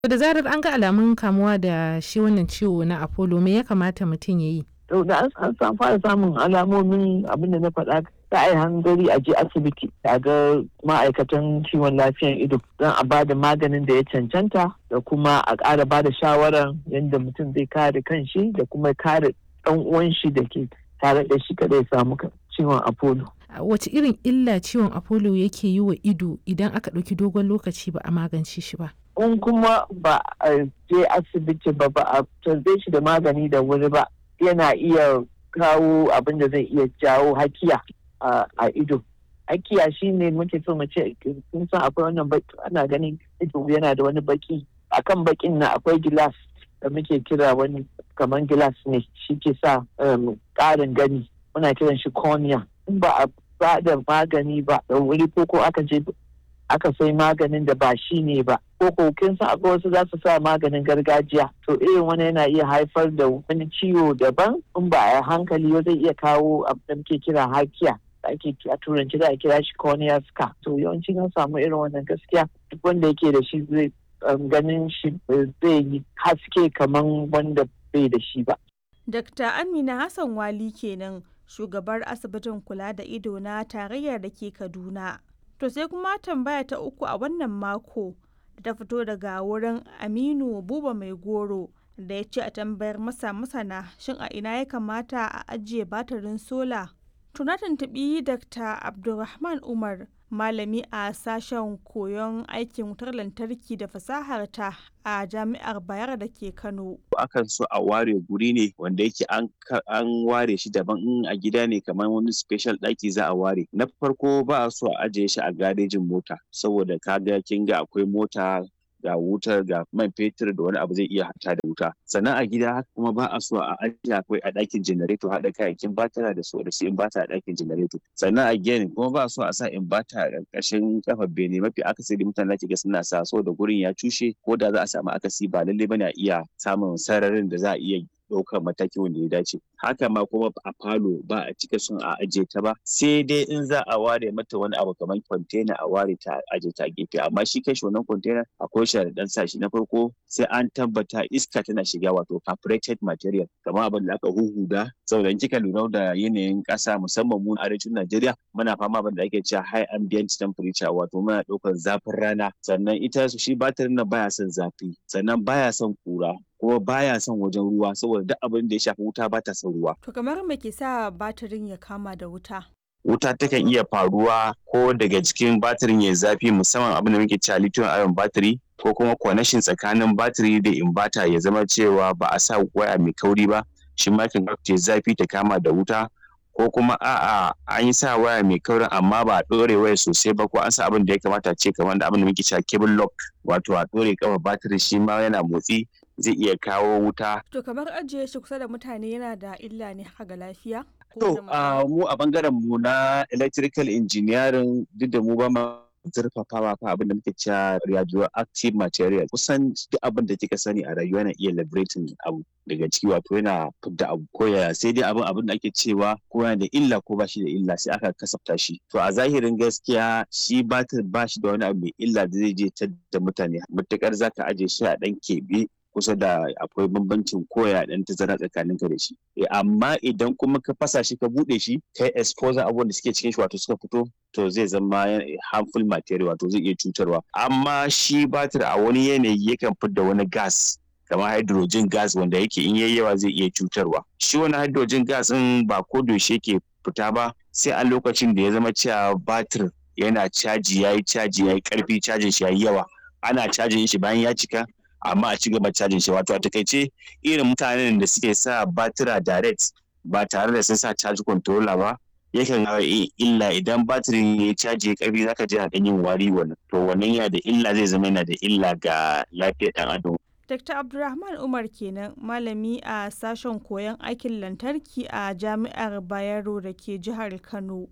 da zarar an ga alamun kamuwa da shi wannan ciwo na apollo me ya kamata mutum ya yi to da an fara samun alamomin abin da na faɗa ta ai hangari a je asibiti a ga ma'aikatan kiwon lafiyan ido don a bada maganin da ya cancanta da kuma a ƙara bada shawarar yadda mutum zai kare kanshi da kuma kare ɗan uwan shi da ke tare da shi kada ya samu ciwon apollo wace irin illa ciwon apollo yake yi wa ido idan aka ɗauki dogon lokaci ba a magance shi ba in kuma ba a je asibiti ba ba a tarbe shi da magani da wuri ba yana iya kawo abin da zai iya jawo hakiya a ido hakiya shine muke so mu ce kun san akwai wannan baki ana ganin ido yana da wani baki akan bakin na akwai gilas da muke kira wani kamar gilas ne shi ke sa ƙarin gani muna kiran shi cornea in ba a ba da magani ba da wuri ko ko aka je aka sai maganin da ba shi ne ba ko ko kin san akwai wasu za su sa maganin gargajiya to irin wani yana iya haifar da wani ciwo daban in ba a hankali zai iya kawo abin da muke kira hakiya ake a turanci za a kira shi cornea scar to yawanci an samu irin wannan gaskiya duk wanda yake da shi zai ganin shi zai yi haske kamar wanda bai da shi ba. Dr. Amina Hassan Wali kenan shugabar asibitin kula da ido na tarayyar da ke Kaduna. To sai kuma tambaya ta uku a wannan mako da ta fito daga wurin Aminu Buba Mai Goro da ya ce a tambayar masa masana shin a ina ya kamata a ajiye batirin sola. Tuna tuntuɓi Dr. Abdulrahman Umar malami a sashen koyon aikin wutar lantarki da fasahar ta a jami'ar bayar da ke kano akan so a ware guri ne wanda yake an ware shi daban in a gida ne kamar wani special ɗaki za a ware na farko ba a so a ajiye shi a garejin mota saboda kaga kin ga akwai mota ga wutar ga man fetur da wani abu zai iya hata da wuta sannan a gida haka kuma ba a so a ajiye akwai a ɗakin janareto haɗa kayayyakin batara da su da su inbata a ɗakin janareto sannan a gini kuma ba a so a sa inbata a ƙarƙashin kafar bene mafi akasari mutane da ga suna sa so da gurin ya cushe ko da za a samu akasi ba lallai bane a iya samun sararin da za a iya ɗaukar mataki wanda ya dace haka ma kuma a falo ba a cika son a ajiye ta ba sai dai in za a ware mata wani abu kamar kwantena a ware ta ajiye ta gefe amma shi kai wannan kwantena akwai sharaɗan sa shi na farko sai an tabbata iska tana shiga wato carbureted material kamar abin da aka huhuda saboda in kika lura da yanayin ƙasa musamman mu arewacin Najeriya muna fama abin da ake cewa high ambient temperature wato muna ɗaukar zafin rana sannan ita shi batirin nan baya son zafi sannan baya son kura kuma baya son wajen ruwa saboda duk abin da ya shafi wuta ba ta son ruwa. To kamar me ke sa batirin ya kama da wuta? Wuta takan iya faruwa ko daga cikin batirin ya zafi musamman abin da muke cewa lithium ion battery ko kuma connection tsakanin batiri da inverter ya zama cewa ba a sa waya mai kauri ba shi ma kan ta zafi ta kama da wuta ko kuma a'a an yi sa waya mai kaurin amma ba a ɗore waya sosai ba ko an sa abin da ya kamata ce kamar da abin da muke cewa cable lock wato a ɗore kafa batiri shi ma yana motsi zai iya kawo wuta. To kamar ajiye shi kusa da mutane yana da illa ne haka ga lafiya? To mu a bangaren mu na electrical engineering duk da mu ba ma zurfafawa fa abin da muke cewa radioactive material kusan duk abin da kika sani a rayuwa yana iya liberating abu daga ciki wato yana fidda abu ko ya sai dai abin abin da ake cewa ko yana da illa ko ba shi da illa sai aka kasafta shi to a zahirin gaskiya shi batir ba shi da wani abu mai illa da zai je ta da mutane matukar zaka aje shi a dan keɓe kusa da akwai bambancin koya dan tazara tsakanin ka da shi amma idan kuma ka fasa shi ka bude shi kai exposure abubuwan da suke cikin shi wato suka fito to zai zama harmful material wato zai iya cutarwa amma shi batir a wani yanayi yakan fidda wani gas kamar hydrogen gas wanda yake in yayi yawa zai iya cutarwa shi wani hydrogen gas din ba ko yaushe yake fita ba sai a lokacin da ya zama cewa batir yana caji yayi caji yayi karfi cajin shi yayi yawa ana cajin shi bayan ya cika amma a ci gaba cajin shi wato a takaice irin mutanen da suke sa batira direct ba tare da sun sa charge controller ba yakan hawa illa idan batirin ya caji ya karfi zaka ji hakan yin wari wannan to wannan yana da illa zai zama yana da illa ga lafiyar dan adam Dr. Abdulrahman Umar kenan malami a sashen koyon aikin lantarki a Jami'ar Bayero da ke jihar Kano.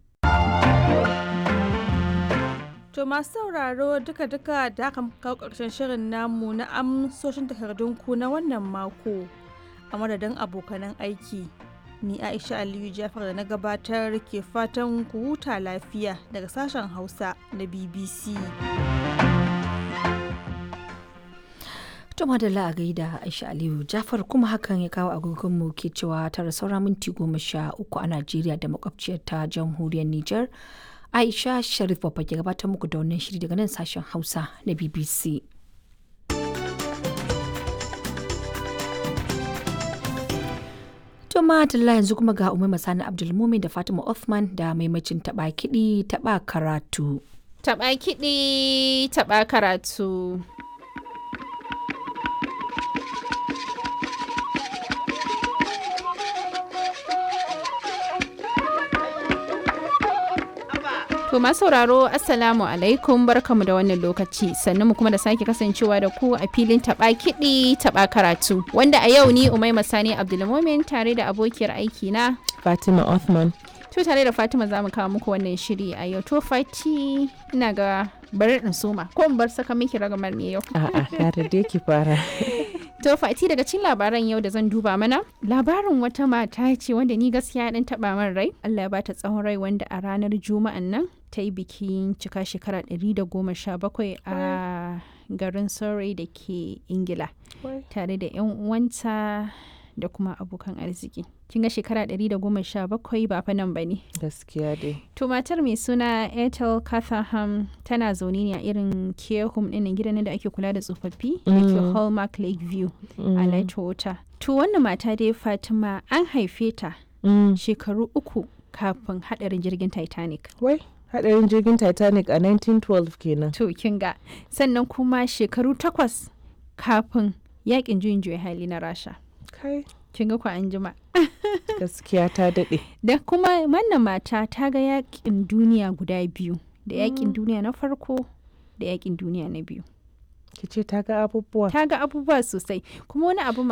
To masu sauraro duka-duka da aka kawo ƙarshen shirin namu na amsoshin takardunku na wannan mako a madadin abokanan aiki. Ni Aisha Aliyu Jafar da na gabatar ke fatan ku huta lafiya daga sashen Hausa na BBC. To madalla a gaida Aisha Aliyu Jafar kuma hakan ya kawo agogonmu ke cewa tara saura minti goma sha uku a Najeriya da makwabciyar ta jamhuriyar Nijar. Aisha Sharif Babba ke gabatar muku da wannan shiri daga nan sashen Hausa na BBC. To madalla yanzu kuma ga Umar Masani Abdulmumin da Fatima Othman da maimacin taɓa kiɗi taɓa karatu. Taɓa kiɗi taɓa karatu. To masu sauraro Assalamu alaikum barkamu da wannan lokaci sannan mu kuma da sake kasancewa da ku a filin taba kiɗi taba karatu wanda a yau ni Umaima Sani Abdulmumin tare da abokiyar aiki na Fatima Othman. To tare da Fatima za mu kawo muku wannan shiri a yau to Fati ina ga bari in soma ko in bar saka miki ragamar ne yau. A'a, kare dai ki fara. To Fati daga cikin labaran yau da zan duba mana labarin wata mata ce wanda ni gaskiya dan taba min rai Allah ya bata tsawon rai wanda a ranar juma'an nan ta yi bikin cika shekara 117 a garin Surrey da ke Ingila tare da 'yan uwanta da kuma abokan arziki. Kin ga shekara 117 ba fa nan ba ne. Gaskiya dai. To matar mai suna Ethel Catherham tana zaune ne a irin care home ɗin gidan da ake kula da tsofaffi da ke Hallmark Lakeview a Lightwater. To wannan mata dai Fatima an haife ta shekaru uku kafin haɗarin jirgin Titanic. Wai, haɗarin jirgin Titanic a 1912 kenan. To kin ga sannan kuma shekaru takwas kafin yakin juyin juya hali na Rasha. Kai. Kin ga kwa an jima. Gaskiya ta daɗe. Da kuma wannan mata ta ga yakin duniya guda biyu. Da yakin duniya na farko da yakin duniya na biyu. Ki ce ta ga abubuwa. Ta ga abubuwa sosai. Kuma wani abu